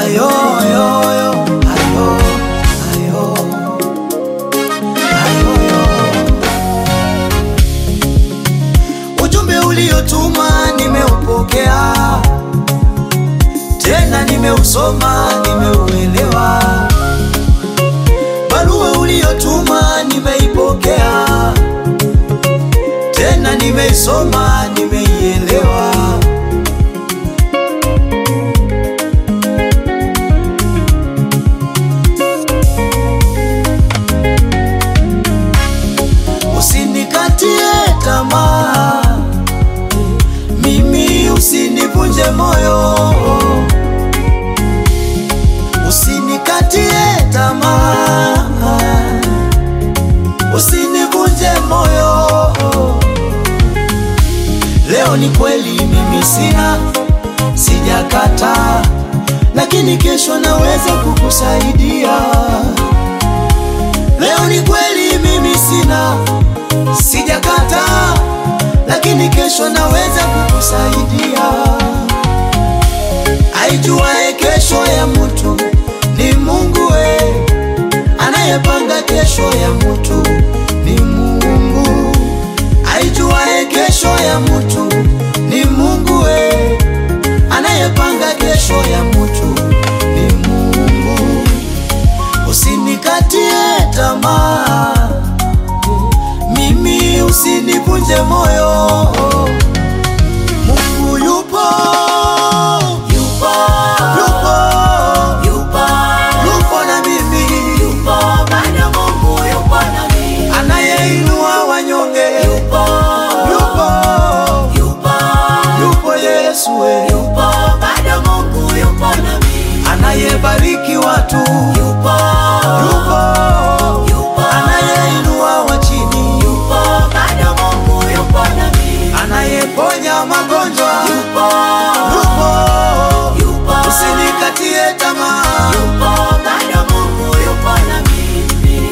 ayo, ayo, ayo, ayo, ayo, ayo, ayo. Ujumbe uliotuma nimeupokea, tena nimeusoma, nimeuelewa. Barua uliotuma nimeipokea, tena nimeisoma, nimeielewa. Usinikatie tamaa, mimi usinivunje moyo, usinikatie tamaa, usinivunje moyo. Leo ni kweli mimi sina, sijakata, lakini kesho naweza kukusaidia. Leo ni kweli mimi sina, sijakata, lakini kesho naweza kukusaidia. Aijuae kesho ya mtu ni Mungu we, anayepanga kesho ya mtu ni Mungu. Aijuae kesho ya mtu ni Mungu we, anayepanga kesho ya mtu ni Mungu. Usinikatie tamaa, mimi usinivunje moyo. Mungu yupo, yupo, yupo, yupo, yupo na mimi, yupo bado. Mungu yupo na mimi, anayeinua wanyonge, yupo, yupo, yupo, yupo Yesu we, yupo bado. Mungu yupo na mimi, anayebariki watu, yupo, yupo, yupo, anayeinua wa chini, yupo bado. Mungu yupo na mimi, anayeponya magonjwa, yupo, yupo, yupo, usinikatie tamaa, yupo bado. Mungu yupo na mimi.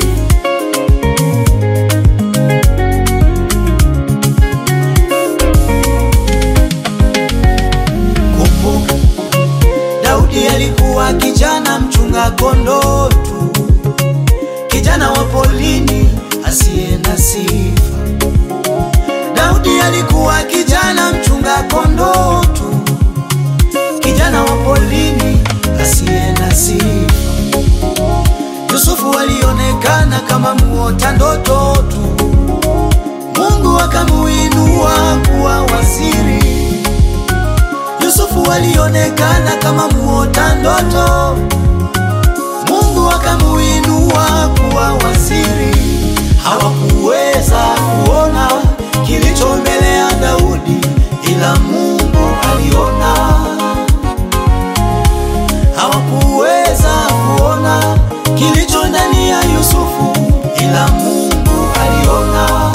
Kumbuka Daudi alikuwa kijana mchunga kondoo tu, kijana wa polini asiye na sifa. Daudi alikuwa kijana mchunga kondoo tu, kijana wa polini asiye na sifa. Yusufu alionekana kama muota ndoto tu, Mungu akamuinua kuwa waziri. Yusufu alionekana kama muota ndoto, Mungu akamuinua kuwa waziri. Hawakuweza kuona kilicho mbele ya Daudi, ila Mungu aliona. Hawakuweza kuona kilicho ndani ya Yusufu, ila Mungu aliona.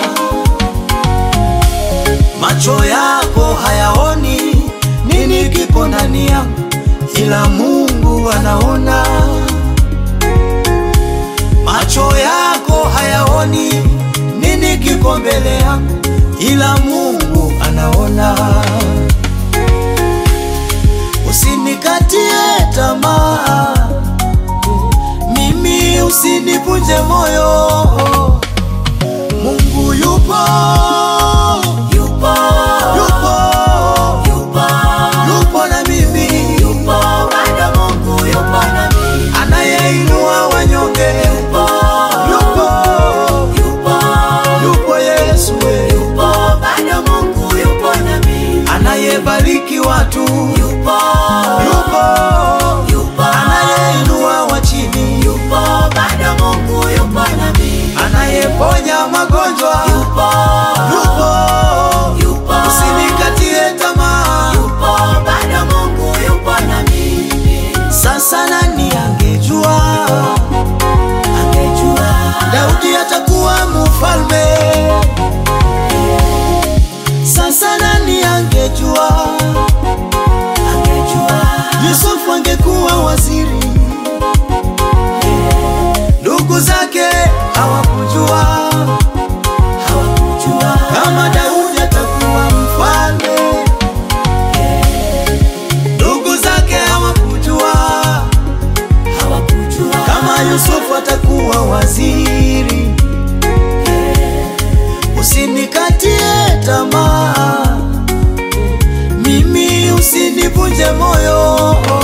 Macho yako hayaoni nini kiko ndani yangu, ila Mungu anaona. Macho yako hayaoni nini kiko mbele yangu, ila Mungu anaona. Usinikatie tamaa, mimi usinivunje moyo. Mungu yupo, yupo, yupo, yupo, yupo na mimi, yupo bado. Mungu yupo na mimi, anayeinua wanyonge, yupo, yupo, yupo, yupo Yesu we, yupo bado. Mungu yupo na mimi, anayebariki watu, yupo, yupo, yupo, anayeinua wa chini, yupo bado. Mungu yupo na mimi, anayeponya magonjwa, yupo, yupo, yupo, usinikatie tamaa, yupo bado. Mungu yupo na mimi. Sasa nani angejua, angejua Daudi atakuwa mfalme? Sasa nani angejua, angejua Yusufu ange usinivunje moyo